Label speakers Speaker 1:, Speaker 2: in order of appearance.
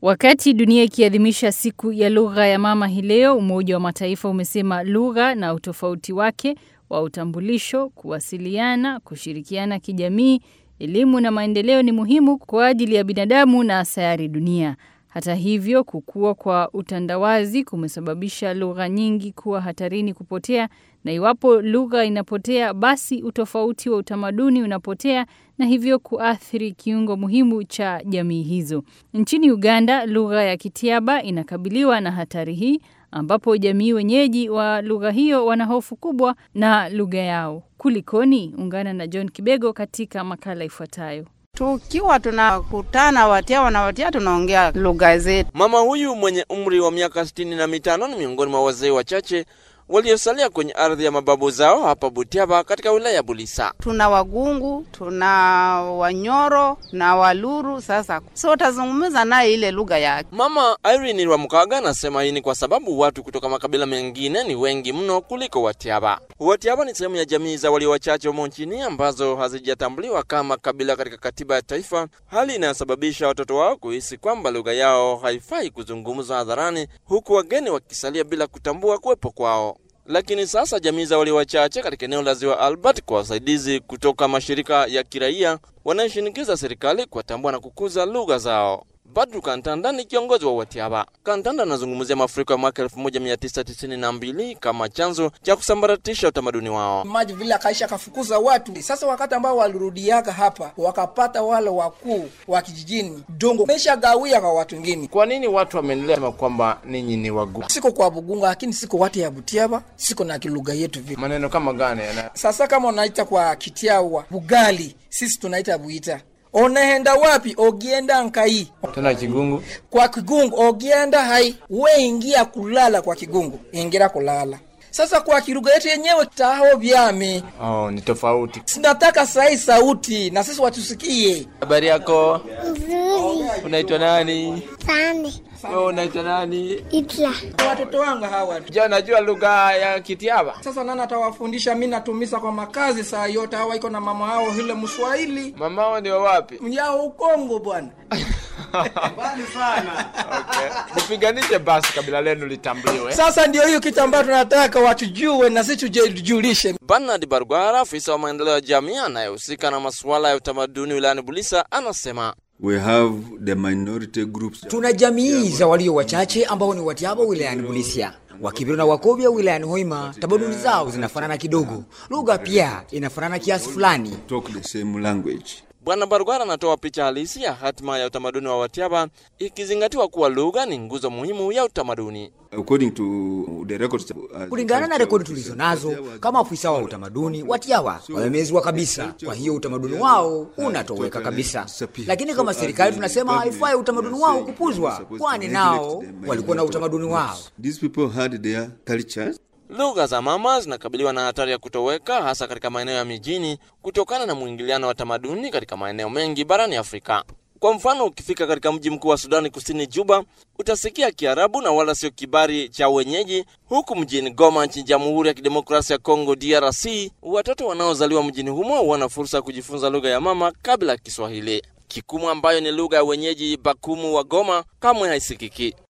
Speaker 1: Wakati dunia ikiadhimisha siku ya lugha ya mama hii leo, Umoja wa Mataifa umesema lugha na utofauti wake wa utambulisho, kuwasiliana, kushirikiana kijamii, elimu na maendeleo ni muhimu kwa ajili ya binadamu na sayari dunia. Hata hivyo, kukua kwa utandawazi kumesababisha lugha nyingi kuwa hatarini kupotea, na iwapo lugha inapotea, basi utofauti wa utamaduni unapotea na hivyo kuathiri kiungo muhimu cha jamii hizo. Nchini Uganda, lugha ya Kitiaba inakabiliwa na hatari hii ambapo jamii wenyeji wa lugha hiyo wana hofu kubwa na lugha yao. Kulikoni? Ungana na John Kibego katika makala ifuatayo.
Speaker 2: Tukiwa tunakutana Watiawa na Watia tunaongea lugha zetu.
Speaker 3: Mama huyu mwenye umri wa miaka sitini na mitano ni miongoni mwa wazee wachache waliosalia kwenye ardhi ya mababu zao hapa Butiaba katika wilaya ya Bulisa.
Speaker 2: Tuna Wagungu, tuna Wanyoro na Waluru. Sasa so tazungumza naye ile lugha yake.
Speaker 3: Mama Irene Rwamukaga anasema hii ni kwa sababu watu kutoka makabila mengine ni wengi mno kuliko Watiaba. Watiaba ni sehemu ya jamii za walio wachache humo nchini ambazo hazijatambuliwa kama kabila katika katiba ya taifa, hali inayosababisha watoto wao kuhisi kwamba lugha yao haifai kuzungumzwa hadharani, huku wageni wakisalia bila kutambua kuwepo kwao. Lakini sasa jamii za walio wachache katika eneo la ziwa Albert kwa wasaidizi kutoka mashirika ya kiraia wanayoshinikiza serikali kuwatambua na kukuza lugha zao. Badru Kantanda ni kiongozi wa Watiaba. Kantanda anazungumzia mafuriko ya mwaka 1992 kama chanzo cha kusambaratisha utamaduni wao.
Speaker 4: maji vile akaisha akafukuza watu. Sasa wakati ambao walirudiaka hapa, wakapata wale wakuu wa kijijini dongo mesha gawia kwa watu wengine.
Speaker 5: Kwa nini watu wameendelea sema kwamba ninyi ni wagu?
Speaker 4: Siko kwa Bugunga, lakini siko watu ya Butiaba, siko na kilugha yetu vile.
Speaker 5: Maneno kama gani yana
Speaker 4: Sasa kama unaita kwa Kitiawa Bugali, sisi tunaita Buita. Onaenda wapi? Ogienda nkai.
Speaker 5: tena Kigungu?
Speaker 4: Kwa Kigungu ogienda hai, we ingia kulala kwa Kigungu, ingira kulala. Sasa kwa kilugha yetu yenyewe taho vyame
Speaker 5: Oh, ni tofauti.
Speaker 4: sinataka sahi sauti na sisi watusikie.
Speaker 5: Habari yako?
Speaker 6: Nzuri
Speaker 5: Unaitwa nani?
Speaker 6: sana.
Speaker 5: Wewe unaitwa nani?
Speaker 6: Itla
Speaker 4: Watoto wangu hawa
Speaker 5: Je, unajua lugha ya Kitiaba?
Speaker 4: sasa, nani atawafundisha? Mi natumisa kwa makazi saa yote, hawa iko na mama hao hile Mswahili
Speaker 5: Mamao ni wa wapi?
Speaker 4: mjao Ukongo bwana.
Speaker 5: Okay. Mpiganishe basi kabila lenu litambuliwe.
Speaker 4: Sasa ndio hiyo kitu ambayo tunataka watujue na sisi tujijulishe.
Speaker 3: Bernard Bargwara, afisa wa maendeleo ya jamii anayehusika na masuala ya utamaduni wilayani Bulisa, anasema
Speaker 7: We have the minority groups.
Speaker 8: Tuna jamii za walio wachache ambao ni Watiaba wilayani Bulisia, Wakibiru na Wakobia wilayani Hoima. Tamaduni zao zinafanana kidogo, lugha pia inafanana kiasi fulani.
Speaker 7: talk the same language.
Speaker 3: Bwana Bargwara anatoa picha halisi ya hatima ya utamaduni wa Watiaba, ikizingatiwa kuwa lugha ni nguzo muhimu ya utamaduni.
Speaker 7: According to the records, uh,
Speaker 8: Kulingana na rekodi tulizo nazo, kama afisa wa utamaduni, Watiawa wamemezwa kabisa, kwa hiyo utamaduni wao unatoweka kabisa. Lakini kama serikali tunasema haifai utamaduni wao kupuzwa, kwani nao walikuwa na utamaduni wao.
Speaker 7: These people had their cultures.
Speaker 3: Lugha za mama zinakabiliwa na hatari ya kutoweka, hasa katika maeneo ya mijini, kutokana na mwingiliano wa tamaduni katika maeneo mengi barani Afrika. Kwa mfano, ukifika katika mji mkuu wa Sudani Kusini, Juba, utasikia Kiarabu na wala sio kibari cha wenyeji, huku mjini Goma nchini Jamhuri ya Kidemokrasia ya Kongo, DRC, watoto wanaozaliwa mjini humo wana fursa ya kujifunza lugha ya mama kabla ya Kiswahili. Kikumu ambayo ni lugha ya wenyeji Bakumu wa Goma kamwe haisikiki.